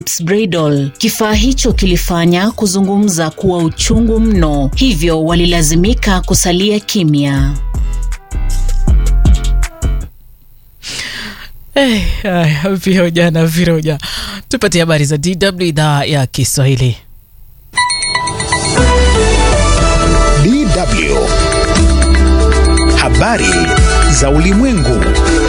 Bradol. Kifaa hicho kilifanya kuzungumza kuwa uchungu mno, hivyo walilazimika kusalia kimya. Hey, haya, viroja na viroja, tupate habari za DW idhaa ya Kiswahili. DW habari za ulimwengu.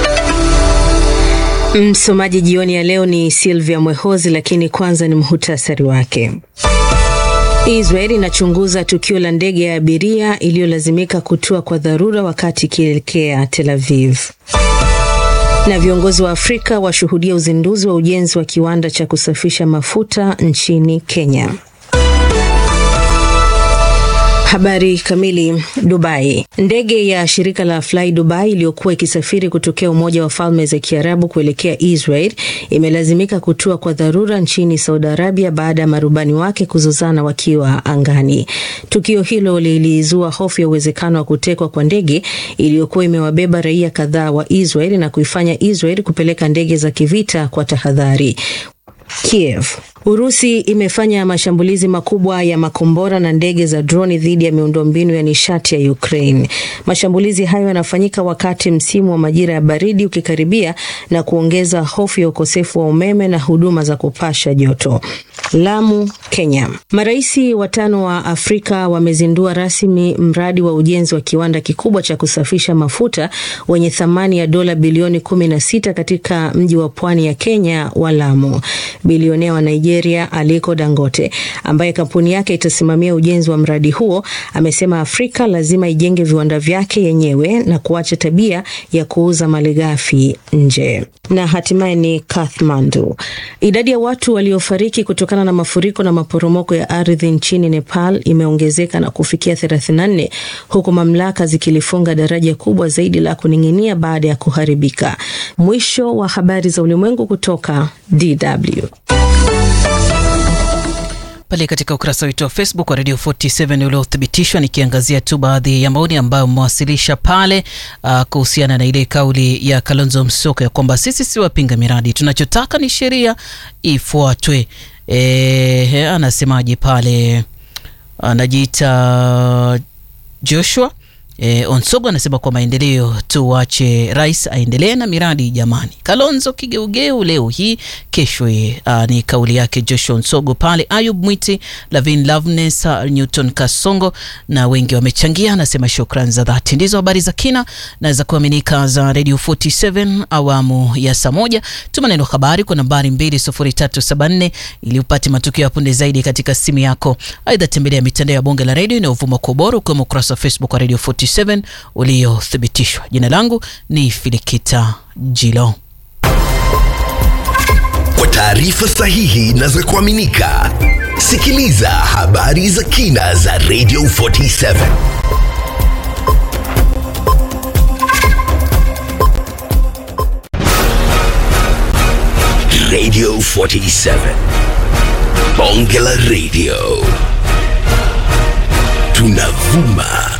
Msomaji jioni ya leo ni Silvia Mwehozi, lakini kwanza ni muhutasari wake. Israel inachunguza tukio la ndege ya abiria iliyolazimika kutua kwa dharura wakati ikielekea Tel Aviv. Na viongozi wa Afrika washuhudia uzinduzi wa ujenzi wa kiwanda cha kusafisha mafuta nchini Kenya. Habari kamili. Dubai. Ndege ya shirika la Fly Dubai iliyokuwa ikisafiri kutokea Umoja wa Falme za Kiarabu kuelekea Israel imelazimika kutua kwa dharura nchini Saudi Arabia baada ya marubani wake kuzozana wakiwa angani. Tukio hilo lilizua hofu ya uwezekano wa kutekwa kwa ndege iliyokuwa imewabeba raia kadhaa wa Israel na kuifanya Israel kupeleka ndege za kivita kwa tahadhari. Kiev. Urusi imefanya mashambulizi makubwa ya makombora na ndege za droni dhidi ya miundombinu ya nishati ya Ukraine. Mashambulizi hayo yanafanyika wakati msimu wa majira ya baridi ukikaribia na kuongeza hofu ya ukosefu wa umeme na huduma za kupasha joto. Lamu, Kenya. Maraisi watano wa Afrika wamezindua rasmi mradi wa ujenzi wa kiwanda kikubwa cha kusafisha mafuta wenye thamani ya dola bilioni 16 katika mji wa pwani ya Kenya wa Lamu. Bilionea wa Nigeria Aliko Dangote, ambaye kampuni yake itasimamia ujenzi wa mradi huo, amesema Afrika lazima ijenge viwanda vyake yenyewe na kuacha tabia ya kuuza malighafi nje. Na hatimaye ni Kathmandu. Idadi ya watu waliofariki kutokana na mafuriko na maporomoko ya ardhi nchini Nepal imeongezeka na kufikia 34 huku mamlaka zikilifunga daraja kubwa zaidi la kuning'inia baada ya kuharibika. Mwisho wa habari za ulimwengu kutoka DW. Pale katika ukurasa wetu wa Facebook wa Radio 47 uliothibitishwa, nikiangazia tu baadhi ya maoni ambayo mmewasilisha pale uh, kuhusiana na ile kauli ya Kalonzo Musyoka ya kwamba sisi si wapinga miradi, tunachotaka ni sheria ifuatwe. E, anasemaje pale, anajiita Joshua E, Onsogo anasema kwa maendeleo tuwache rais aendelee na miradi jamani. Kalonzo kigeugeu leo hii kesho ye. A, ni kauli yake Joshua Onsogo pale. Ayub Mwiti, Lavin Loveness, Newton Kasongo na wengi wamechangia. Anasema shukran za dhati. Ndizo habari za kina na za kuaminika za Radio 47 awamu ya saa moja. Tuma neno habari kwa nambari 20374 ili upate matukio ya punde zaidi katika simu yako. Aidha, tembelea mitandao ya bonge la radio inayovuma kwa ubora ukiwemo ukurasa wa Facebook wa Radio 47 uliothibitishwa. Jina langu ni Filikita Jilo. Kwa taarifa sahihi na za kuaminika, sikiliza habari za kina za Radio 47. Radio 47. Bonge la Radio. Tunavuma